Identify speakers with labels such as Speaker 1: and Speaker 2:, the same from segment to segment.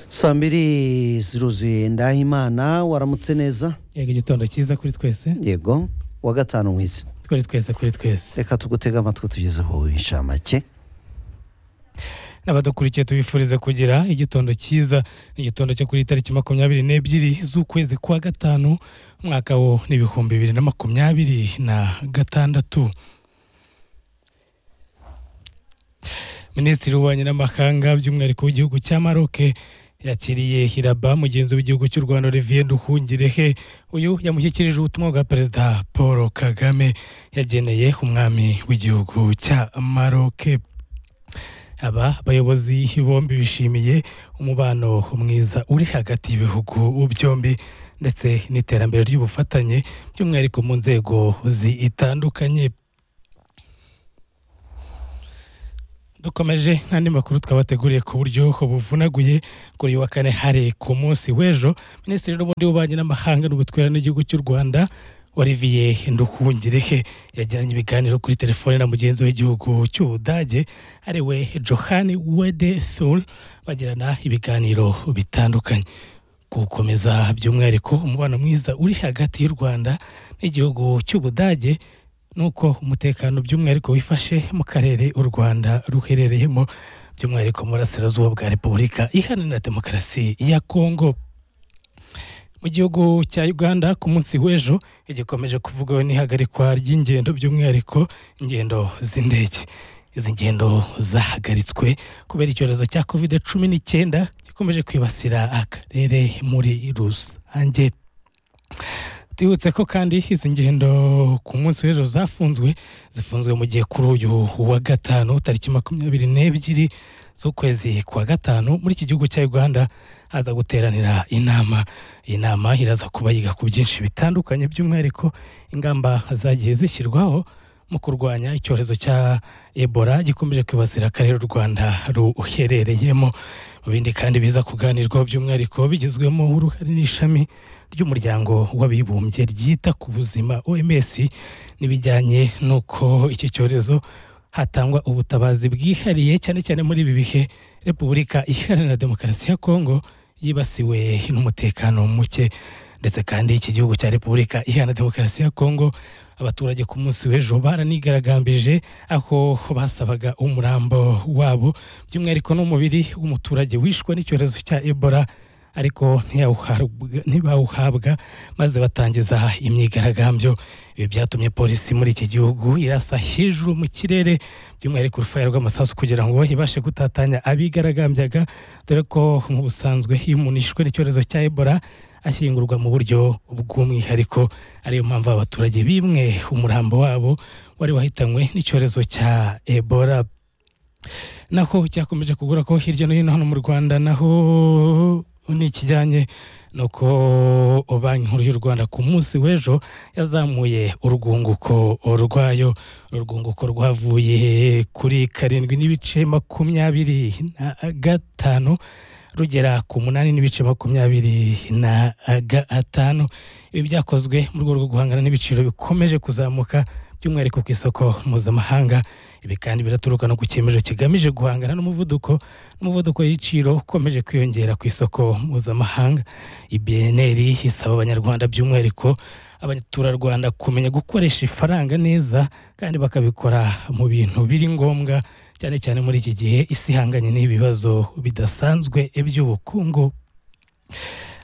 Speaker 1: saa mbiri ziruzuye ndahimana waramutse neza
Speaker 2: yego igitondo cyiza kuri twese
Speaker 1: yego wa gatanu mwiza
Speaker 2: kuri twese kuri twese
Speaker 1: reka tugutege amatwi tugezeho inshamake
Speaker 2: n'abadukurikiye tubifurize kugira igitondo cyiza igitondo cyo kuri tariki makumyabiri n'ebyiri z'ukwezi kwa gatanu umwaka wo n'ibihumbi bibiri na makumyabiri na gatandatu minisitiri w'ububanyi n'amahanga by'umwihariko w'igihugu cya maroke yakiriye hiraba mugenzi w'igihugu cy'u rwanda olivier nduhungirehe uyu yamushyikirije ubutumwa bwa perezida paul kagame yageneye umwami w'igihugu cya maroke aba bayobozi bombi bishimiye umubano mwiza uri hagati y'ibihugu byombi ndetse n'iterambere ry'ubufatanye by'umwihariko mu nzego zitandukanye dukomeje n'andi makuru twabateguriye ku buryo buvunaguye kuri uyu wa kane hari ku munsi w'ejo minisitiri n'ubundi w'ububanyi n'amahanga n'ubutwera n'igihugu cy'u rwanda Olivier Nduhungirehe yagiranye ibiganiro kuri telefone na mugenzi w'igihugu cy'Ubudage ari we Johan Wede Thul bagirana ibiganiro bitandukanye gukomeza by'umwihariko umubano mwiza uri hagati y'u Rwanda n'igihugu cy'Ubudage nuko umutekano by'umwihariko wifashe mu karere u rwanda ruherereyemo by'umwihariko mu burasirazuba bwa repubulika iharanira demokarasi ya kongo mu gihugu cya uganda ku munsi w'ejo igikomeje kuvugwaho n'ihagarikwa ry'ingendo by'umwihariko ingendo z'indege izi ngendo zahagaritswe kubera icyorezo cya kovide cumi n'icyenda gikomeje kwibasira akarere muri rusange twibutse ko kandi izi ngendo ku munsi w'ejo zafunzwe zifunzwe mu gihe kuri uyu wa gatanu tariki makumyabiri n'ebyiri z'ukwezi kwa gatanu muri iki gihugu cya uganda haza guteranira inama iyi nama iraza kuba yiga ku byinshi bitandukanye by'umwihariko ingamba zagiye zishyirwaho mu kurwanya icyorezo cya ebola gikomeje kwibasira akarere u rwanda ruherereyemo mu bindi kandi biza kuganirwaho by'umwihariko bigezwemo uruhare n'ishami ry'umuryango w'abibumbye ryita ku buzima oms n'ibijyanye n'uko iki cyorezo hatangwa ubutabazi bwihariye cyane cyane muri ibi bihe repubulika iharanira demokarasi ya kongo yibasiwe n'umutekano muke ndetse kandi iki gihugu cya repubulika iharanira demokarasi ya kongo abaturage ku munsi w'ejo baranigaragambije aho basabaga umurambo wabo by'umwihariko n'umubiri w'umuturage wishwe n'icyorezo cya ebola ariko ntibawuhabwa maze batangiza imyigaragambyo ibi byatumye polisi muri iki gihugu irasa hejuru mu kirere by'umwihariko urufaya rw'amasasu kugira ngo ibashe gutatanya abigaragambyaga dore ko mu busanzwe iyo umuntu yishwe n'icyorezo cya ebola ashyingurwa mu buryo bw'umwihariko ariyo mpamvu abaturage bimwe umurambo wabo wari wahitanywe n'icyorezo cya ebola naho cyakomeje kugura ko hirya no hino hano mu rwanda naho ni ikijyanye nuko banki nkuru y'u rwanda ku munsi w'ejo yazamuye urwunguko rwayo urwunguko rwavuye kuri karindwi n'ibice makumyabiri na gatanu rugera ku munani n'ibice makumyabiri na gatanu ibi byakozwe mu rwego rwo guhangana n'ibiciro bikomeje kuzamuka by'umwihariko ku isoko mpuzamahanga ibi kandi biraturuka no ku cyemezo kigamije guhangana n'umuvuduko n'umuvuduko w'ibiciro ukomeje kwiyongera ku isoko mpuzamahanga ibneri isaba abanyarwanda by'umwihariko abaturarwanda kumenya gukoresha ifaranga neza kandi bakabikora mu bintu biri ngombwa cyane cyane muri iki gihe isi ihanganye n'ibibazo bidasanzwe by'ubukungu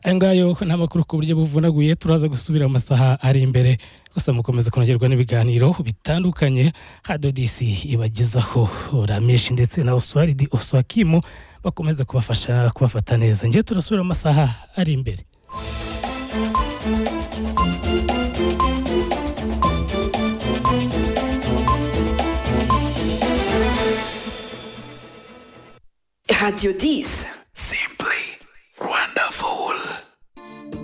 Speaker 2: ayo ngayo ni amakuru ku buryo buvunaguye turaza gusubira mu masaha ari imbere gusa mukomeza kunogerwa n'ibiganiro bitandukanye hadodisi ibagezaho ramishi ndetse na oswaridi oswakimu bakomeza kubafasha kubafata neza ngewe turasubira mu masaha ari imbere
Speaker 3: Radio 10.